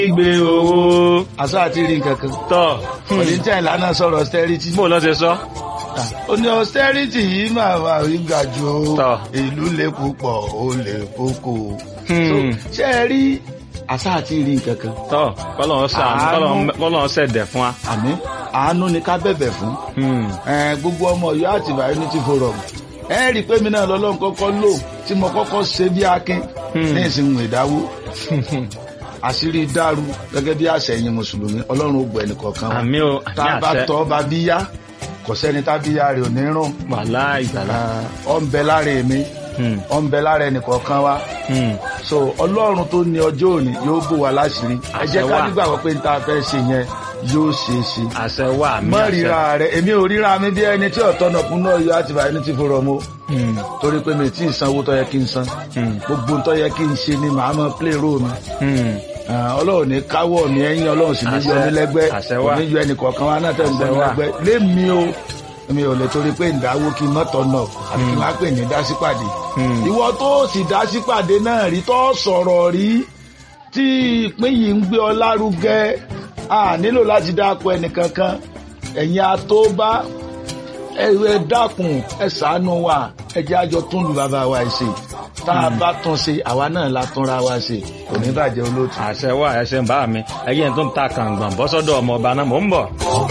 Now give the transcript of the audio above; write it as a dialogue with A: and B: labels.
A: gbé owó
B: àṣà àti rí nǹkan kan
A: tọ̀
B: ọ̀dẹ́ntẹ́ ìlànà sọ̀rọ̀ austerity
A: bó lọ́ ṣe sọ.
B: ó ní austerity yìí máa wà rí ga ju
A: Tọ́.
B: ìlú lè púpọ̀ ó lè kókó
A: Hmm.
B: So, ṣé ẹ rí àṣà àti rí nǹkan kan
A: tọ́ kọ́lọ́n ṣàánú
B: Àánú.
A: kọ́lọ́n- kọ́lọ́n ṣẹ̀dẹ̀ fún wa.
B: àmì àánú ni ká bẹ̀bẹ̀ fún
A: Hmm.
B: Eh, gbogbo ọmọ Ọ̀yọ́ àti Unity Forum ẹ rí i pé mi náà lọ́lọ́run kọ́kọ́ lò tí mo kọ́kọ́ ṣe bí akin
A: Hmm.
B: ní ìsìnkú ìdáwó àṣírí dàrú gẹ́gẹ́ bí àṣẹyìn mùsùlùmí Ọlọ́run ó gbọ́ ẹnìkọ̀ọ̀kan wa
A: àmì o
B: tá
A: àmì
B: a bá
A: àṣẹ
B: tọ́ bá bí yá kò sẹ́ni tá bí yá rẹ̀ ò ní rùn
A: wàhálà ìgbàlá.
B: ọ ń bẹ lára èmi
A: Hmm.
B: ọ ń bẹ lára ẹnìkọ̀ọ̀kan wa
A: Hmm.
B: so Ọlọ́run tó ní ọjọ́ òní yóò bò wá láṣìírí ẹ jẹ́
A: Àṣẹ
B: ká
A: wà.
B: nígbàgbọ́ pé n ta fẹ́ ṣe yẹn yóò ṣe é ṣe
A: àṣẹ wà àmì
B: mọ
A: àṣẹ.
B: ríra rẹ èmi ò ríra mi bí ẹni tí ọ̀tọ̀ náà kún náà yọ àti Unity Forum o
A: Hmm.
B: torí pé mi tí ì sanwó tó yẹ kí n san
A: Hmm.
B: gbogbo tó yẹ kí n ṣe ni màá mọ play role mi
A: Hmm.
B: Ah, ọlọ́run ní káwọ́ mi ẹ̀yìn ọlọ́run sì ní yọ
A: Àṣẹ.
B: mí lẹ́gbẹ́
A: Àṣẹ
B: kò
A: wà.
B: ní yọ ẹnì kọ̀ọ̀kan wa náà tẹ̀ ń gbọ́
A: Àṣẹ
B: mi
A: wà.
B: lẹ́gbẹ́ lémi o mi ò lè torí pé ìdáwó kí n mọ́tọ̀ náà àti kí n má pè ní dásípàdé
A: Hmm.
B: ìwọ tó sì dásípàdé náà rí tó sọ̀rọ̀ rí tí ìpín yìí ń gbé ọ lárugẹ a nílò láti dáko ẹnìkankan ẹ̀yin atóbá ẹ ẹ dákun ẹ ṣàánú wa ẹ jẹ́ àjọ tún lu bàbá wa ṣe tá a bá tún ṣe àwa náà la túnra wa ṣe kò ní bàjẹ́ olóòtú.
A: àṣẹ wà ẹṣẹ ń bá mi ẹyẹ tó ń ta kàǹgbọ̀n bọ́sọ́dọ̀ ọmọ ọba náà mò ń bọ̀.